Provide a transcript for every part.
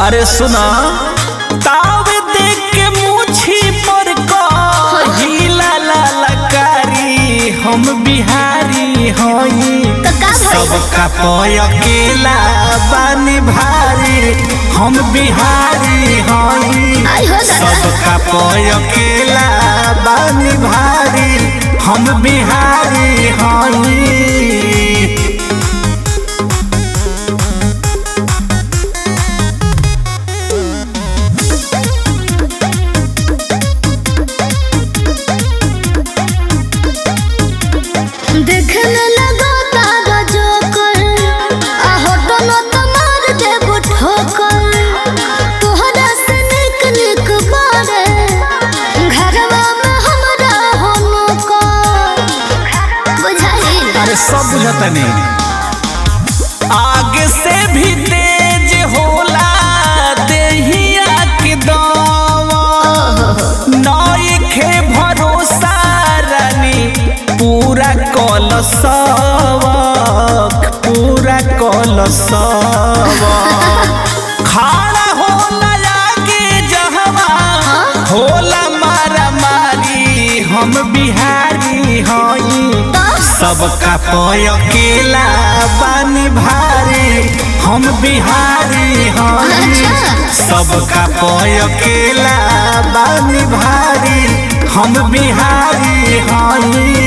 अरे सुना तावे देख के मुछी पर कहिला ललकारी हम बिहारी हई तो का भइल सबका पय अकेला बानी भारी हम बिहारी हई आई हो दादा सबका पय अकेला बानी भारी हम बिहारी हई देखने लगा तारा जोकर आ होटल में तो मार देबो ठोकर तोहरा से निक निक बारे घरवा में हमरा हो नौकर बुझाई अरे सब बुझता नहीं आगे से भी तेज होला देहिया के दवा नइखे भरोसा रानी पूरा कल सबक पूरा कल सबक खाड़ा होला आगे जहवा होला मारा मारी हम बिहारी हई सबका पय अकेला बानी भारी हम बिहारी हई अच्छा। सबका पय अकेला बानी भारी हम बिहारी हई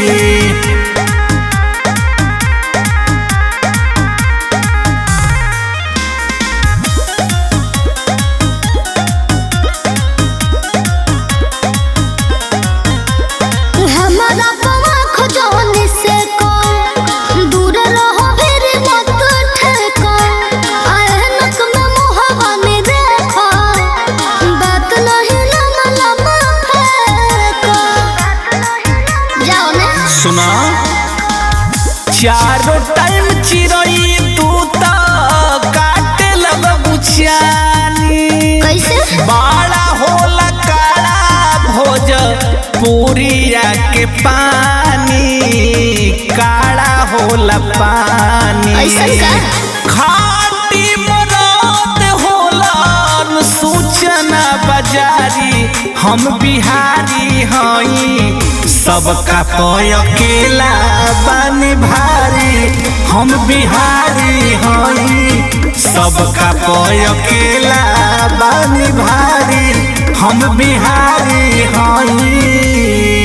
हमारा पवा खजौनी से कौन दूर रहो फिर मत ठेको ऐनक में मुहवा में देखो बात नहीं लमा लमा फेंको जाओ ने सुना चारों टाइम चिरई तू तो काटे लग बुछानी कैसे बाड़ा होला काड़ा भोज पूरिया के पानी काड़ा होला पानी ऐसन का? खाटी मरद होला सूचना बाजारी हम बिहारी हई सबका पय अकेला बानी भारी हम बिहारी हई सबका पय अकेला बानी भारी हम बिहारी हई